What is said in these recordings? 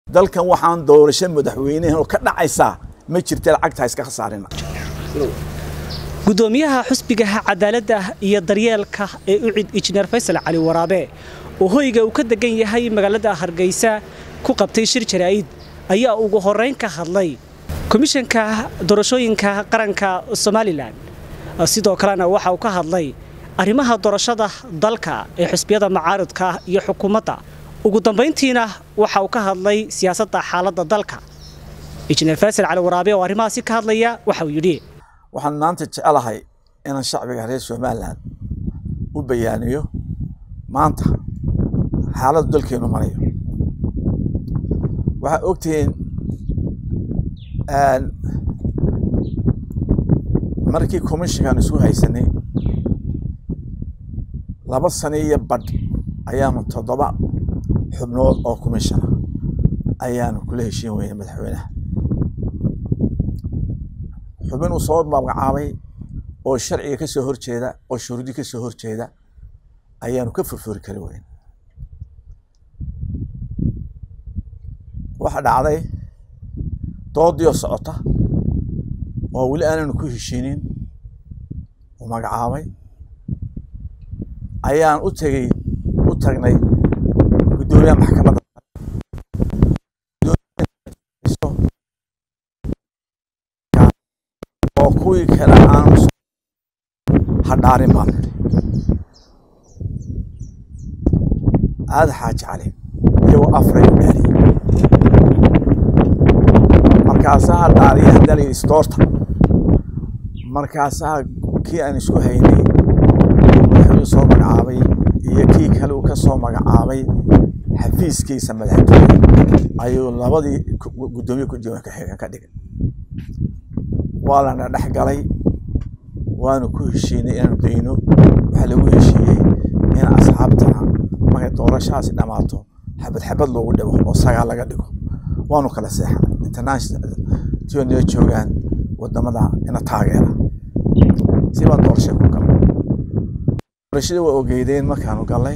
dalkan waxaan doorasho madaxweynehan oo ka dhacaysaa ma jirta lacagta iska khasaarina gudoomiyaha xusbigaha cadaaladda iyo daryeelka ee ucid injineer faysal cali waraabe oo hoyga uu ka degan yahay magaalada hargeysa ku qabtay shir jaraa'id ayaa ugu horrayn ka hadlay komishanka doorashooyinka qaranka somalilan sidoo kalena waxa uu ka hadlay arrimaha doorashada dalka ee xusbiyada macaaridka iyo xukuumadda ugu dambayntiina waxa uu ka hadlay siyaasadda xaaladda dalka injineer faysal cali waraabe oo arrimahaasi ka hadlaya waxa uu yidhi waxaan maanta jecelahay inaan shacbiga reer somalilan u bayaaniyo maanta xaaladdu dalkeenu marayo waxaa ogtihiin markii commishinkan isku haysanay laba sano iyo badh ayaanu toddoba xubnood oo comishona ayaanu kula heshiin weynay madaxweynaha xubin uu soo magacaabay oo sharciga ka soo horjeeda oo shuruudi ka soo horjeeda ayaanu ka furfuri kari weyn waxa dhacday doodiyo socota oo weli aananu ku heshiinin uu magacaabay ayaan u tegey u tagnay guddoomiyaha maxkamadda oo kuwii kale aanu hadhaarin baan nidhi aada xaaji cali iyagoo afray u dhaariyey markaasaa dhaariya haddana istoorta markaasaa kii aan isku haynay madaxweynu soo magacaabay iyo kii kale uu ka soo magacaabay xafiiskiisa madaxtooye ayuu labadii guddoomiye kujooga kaxiga ka dhigay waa lana dhex galay waanu ku heshiinay inaanu dayno waxaa lagu heshiiyey in asxaabtana markay doorashahaasi dhammaato xabad xabad loogu dhigo oo sagaa laga dhigo waanu kala seexanay international tionia joogaan wadamada ina taageera si baan doorasha ku galay doorashadii waa ogeydeen markaanu galnay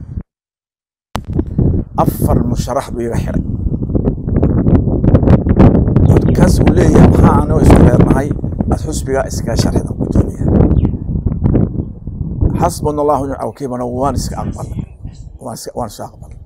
afar musharax buu iga xiray kaas uu leeyahay maxaa anoo isku reernahay aad xusbiga iskaga sharxida guddoomiya xasbuna allahu nicma wakiilana waan iska aqbalay waan iska waan iska aqbalay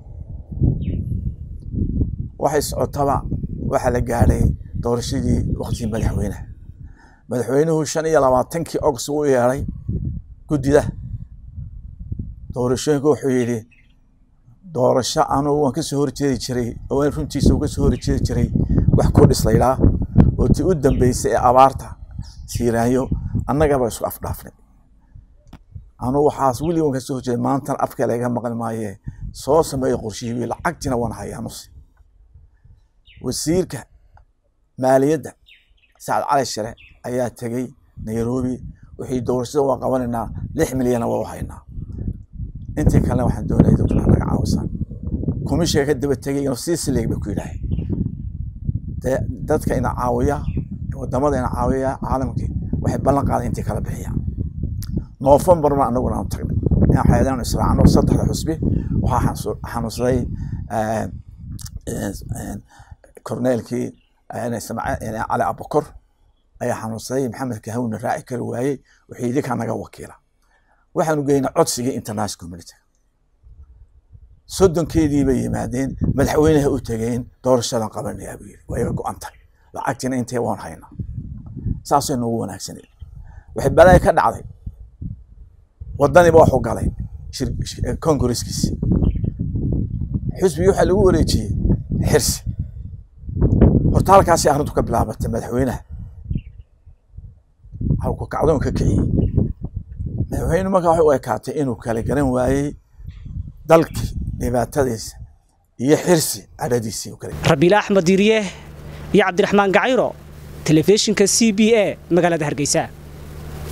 waxay socotaba waxaa la gaadhay doorashadii waqtigii madaxweynaha madaxweynuhu shan iyo labaatankii ogst u yeedhay guddida doorashooyinka wuxuu yidhi doorasho anugu waan kasoo horjeedi jiray oo runtiisa uga soo horjeedi jiray wax ku dhislaydhaa oo tii u dambeysay ee abaarta siiraanyo annagaba isku afdhaafnay anugu waxaas weligan kasoo horjeeda maantana afka laga maqli maaye soo sameeya qorshihii lacagtina waan hayaa nusi wasiirka maaliyadda sacad cali shire ayaa tegey nairobi wixii doorashada waa qabanaynaa lix milyana waa u haynaa intii kalena waxaan doonaya dadkuna naga caawisan komishiga ka daba tegay inuu sii sileeg bay ku yidhaahay dee dadka ina caawiya wadamada ina caawiya caalamkii waxay ballan qaaday intii kala bixiyaan noofembarna anaguna aanu tagnay inaan xeedaanu israacno saddexda xusbi waxaa xanuunsaday korneelkii cali abukor ayaa xanuunsaday maxamed kahawna raaci kari waayey wixii idinkaa naga wakiila waxaanu geynay codsigii international community soddonkeedii bay yimaadeen madaxweynaha u tegeen doorashadan qabanayaa buu yidhi waa iga go-an tahay lacagtiina intee waan haynaa saasay noogu wanaagsaneed waxay balaya ka dhacday wadaniba waxu galay kongareskiisi xusbigii waxaa lagu wareejiyey xirsi horta halkaasay arrintu ka bilaabatay madaxweynaha halku kacdoon ka kiciyey madaxweyne markaa waxay u ekaatay inuu kala garan waayey dalkii dhibaatadiisa iyo xirsi cadhadiisii rabiila axmed diiriye iyo cabdiraxmaan gacayro telefishinka c b a magaalada hargeysa